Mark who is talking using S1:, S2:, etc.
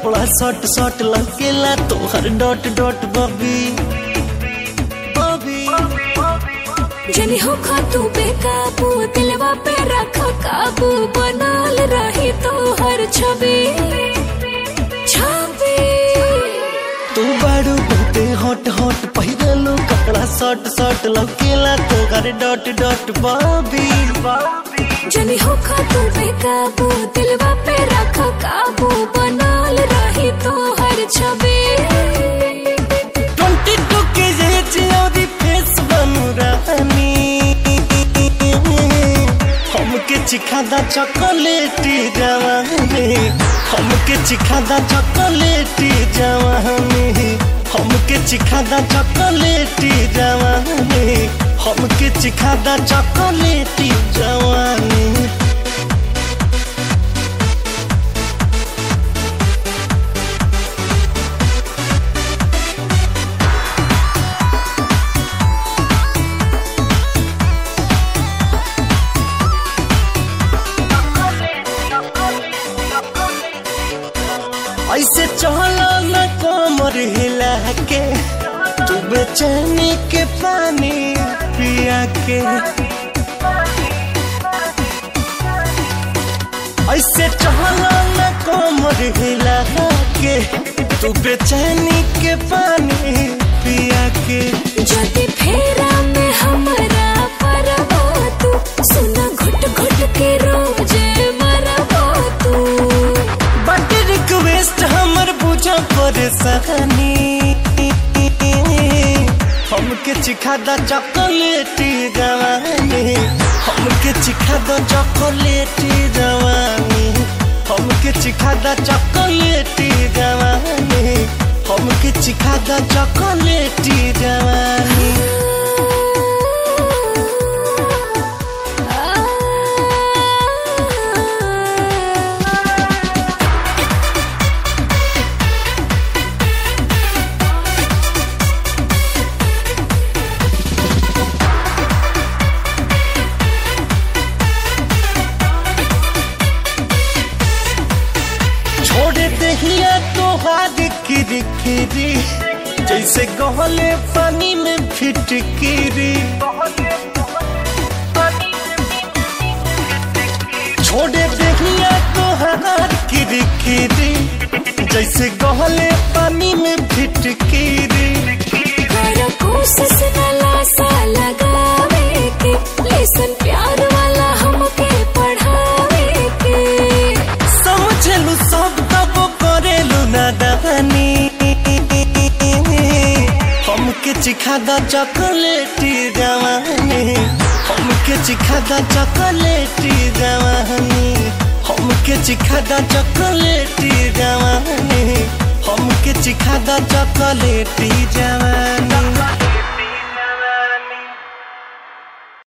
S1: कपड़ा short short लगेला तोहर डॉट डॉट बबी बबी
S2: जनी हो खा तू बेकाबू दिलवा पे रख काबू बनल रही तो हर छवि छवि
S1: तू बारू बहुते हॉट हॉट पहिरलो कपड़ा शॉर्ट शॉर्ट लगेला तोहर डॉट डॉट बबी
S2: जनी हो खा तू बेकाबू दिलवा पे रख काबू बनल रही तो हर छवि
S1: ट्वेंटी टू के एज और फेस बनू रहनी हमके चिखादा चॉकलेटी जवानी हमके चिखादा चॉकलेटी जवानी हमके चिखादा चॉकलेटी जवानी हमके चिखादा चॉकलेटी जवानी ऐसे चलो न कोमर हिला के तू बेचैनी के पानी पिया के ऐसे चलो न कोमर हिला के तू बेचैनी के पानी पिया के
S2: जदी फेरा में हमरा परबो तू सुना घुट घुट के रोज मरबो तू
S1: बट रिक्वेस्ट हमर बुझ परेशानी हमके चिखा द चॉकलेटी जवानी हमके चिखा द चॉकलेटी जवानी हमके चिखा द चॉकलेटी जवानी हमके चिखा द चॉकलेटी जवानी छोड़ दहिया तो हाथ किरी किरी जैसे गहले पानी में फिटकिरी छोड़ दहिया तो हाथ किरी किरी जैसे गहले पानी में फिटकिरी
S2: कर कोशिश वाला सा लगावे के लेसन प्यार वाला हमके पढ़ावे के
S1: समझलू सब तब करेलू नादानी हमके चिखा द चॉकलेटी जवानी हमके चिखा द चॉकलेटी जवानी हमके चिखा द चॉकलेटी जवानी हमके चिखा द चॉकलेटी जवानी